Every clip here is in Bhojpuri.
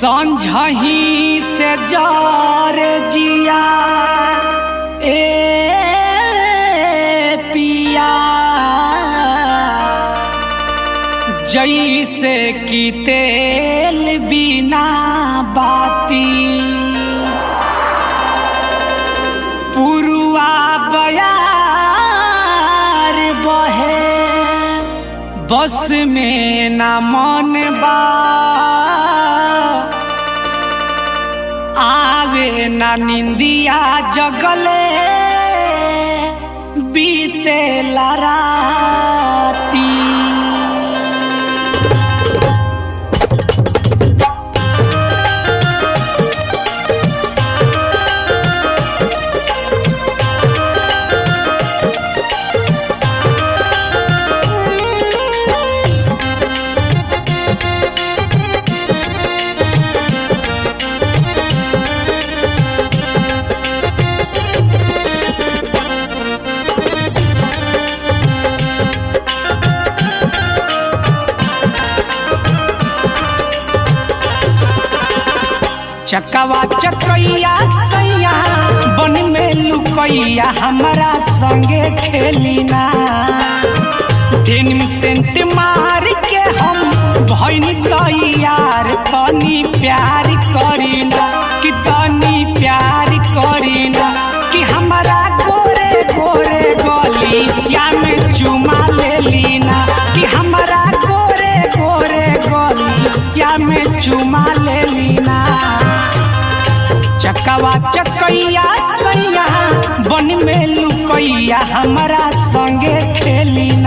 संझही से जार जिया ए पिया जैसे कि तेल बिना बाती पुरुआ बयार बहे बस में न मन बा आवे न निंदिया जगले बीते लराती चकवा चकैया सैया बन में लुकैया हमारा संगे खेलिना डेनिम सेंट मार के हम भैन तैयार तनी प्यार करीना कि तनी प्यार करीना कि हमारा गोरे गोरे गली या में चुमा ले लीना कि हमारा गोरे गोरे गली या में चुमा ले लीना चकवा चकैया सैया बन में लुकैया हमारा संगे खेलिना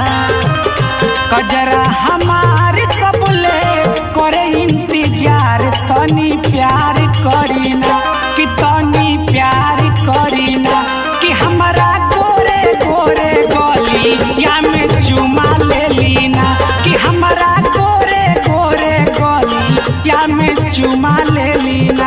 कजरा हमार कबले करे इंतजार तनी प्यार करीना कि तनी प्यार करीना कि हमारा गोरे गोरे गली या में चुमा ले लीना कि हमारा गोरे गोरे गली या में चुमा ले लीना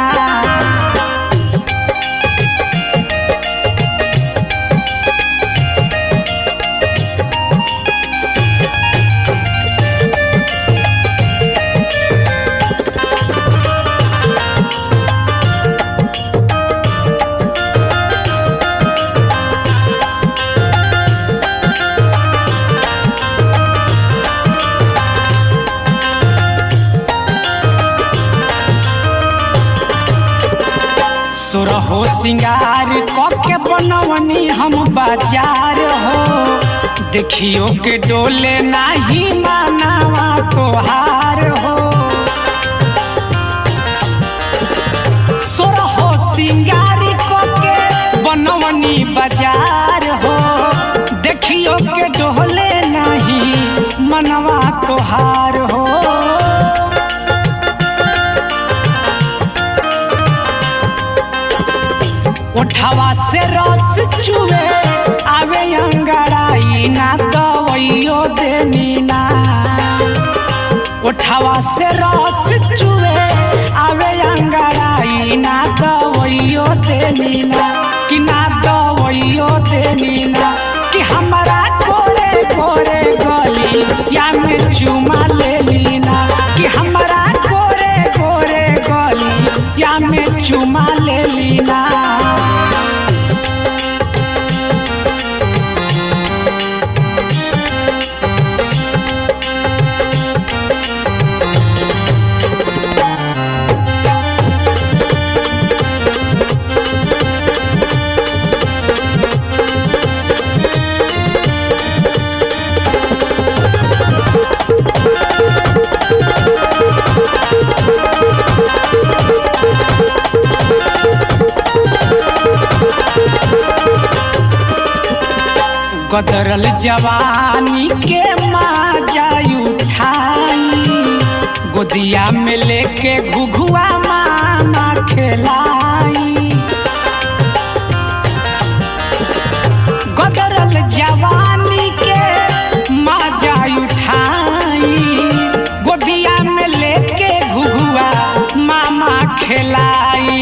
सुरहो सिंगार कके बनवनी हम बाजार हो देखियो के डोले नाही मानावा तोहार हो सुरहो सिंगार कके बनवनी बाजार हो देखियो के डोले नाही मनवा तोहार हो उठावा से रस चुवे आवे अंगड़ाई ना दवैयो देनी ना उठावा से रस चुवे आवे अंगड़ाई ना दवैयो देनी ना कि ना दवैयो देनी ना कि हमारा कोरे कोरे गली या में चुमा ले लीना कि हमारा कोरे कोरे गली या में चुमा ले लीना गदरल जवानी के माजा उठाई गोदिया में लेके घुघुआ मामा खेलाई गदरल जवानी के माजा उठाई गोदिया में लेके घुघुआ मामा खेलाई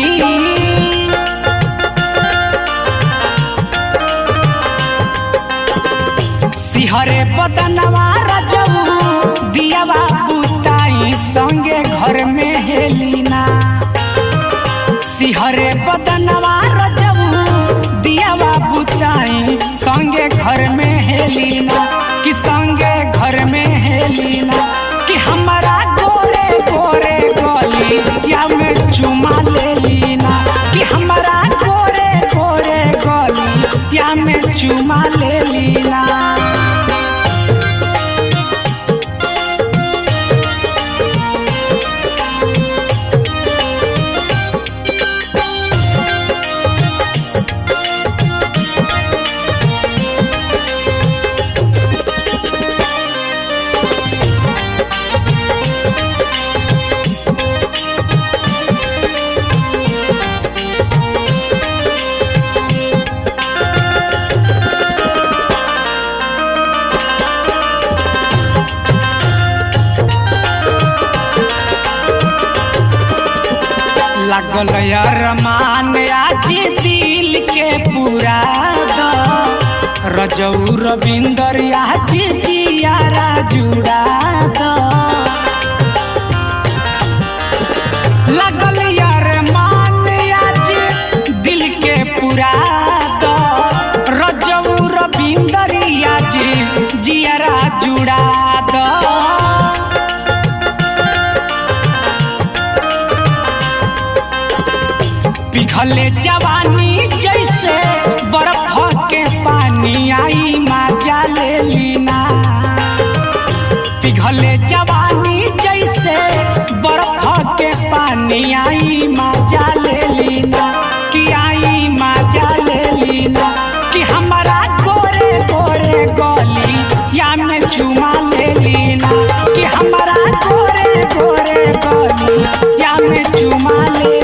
सिहरे बदनवा रजऊ दियावा बुताई आई संगे घर में हेलीना सिहरे बदनवा रजऊ दियावा बुताई संगे घर में हेलीना कि संगे घर में हेलीना कि हमारा गोरे गोरे गली या में चुमा ले लीना कि हमारा गोरे गोरे गली या में चुमा ले लीना लागल अरमान आज दिल के पूरा द रजऊ रविंदर आज जियारा जुड़ा द लागल अरमान आज दिल के पूरा द रजऊ रविंदर आज जियारा जुड़ा द पिघले जवानी जैसे बर्फ के पानी आई मजा ले लीना पिघले जवानी जैसे बर्फ के पानी आई मजा ले लीना कि आई मजा ले लीना कि हमारा गोरे गोरे गली या में चुमा ले लीना कि हमारा गोरे गोरे गली या में चुमा ले